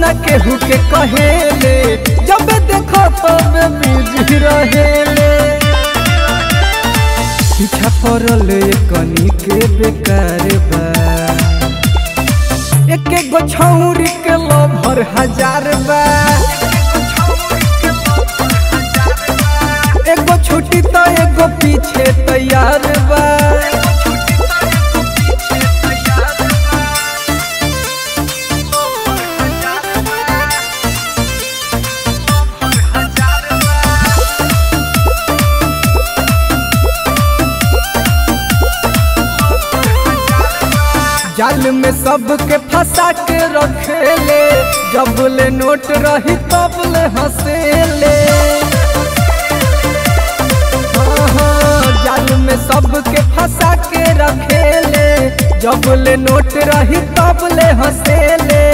न केहू के कहेले जब देखो तब बिजी रहेले पीछा पड़ल कनी के बेकार बा एक एक गो छौरी के लभर हजार बा एगो छुट्टी तो एगो पीछे तैयार बा जाल में सबके फंसा के रखेले जब ले नोट रही तब ले हंसेले हाँ, हाँ, जाल में सबके फंसा के रखेले जब ले नोट रही तब ले हंसेले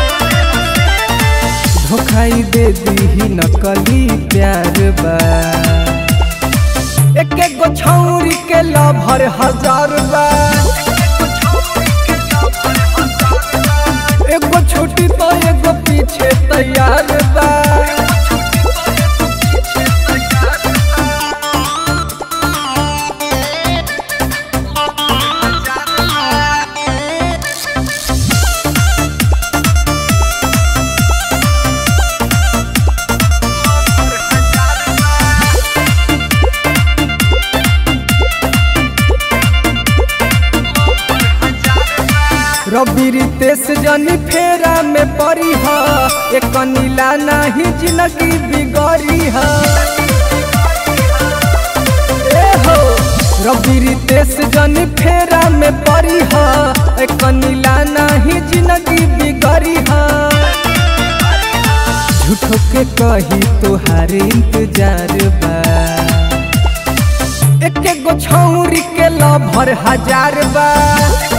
धोखाई दे दी नकली प्यार बा एक एक गो छौरी के लभर हजार बा एगो छोटी तो एगो पीछे तैयार बा रवि रितेश जनी फेरा में पड़ी हा एक नीला नहीं जिंदगी बिगड़ी हा ए हो रवि रितेश जनी फेरा में पड़ी हा एक नीला नहीं जिंदगी बिगड़ी हा झूठो के कही तोहार इंतजार बा एक एक गो छौरी के लभर हजार बा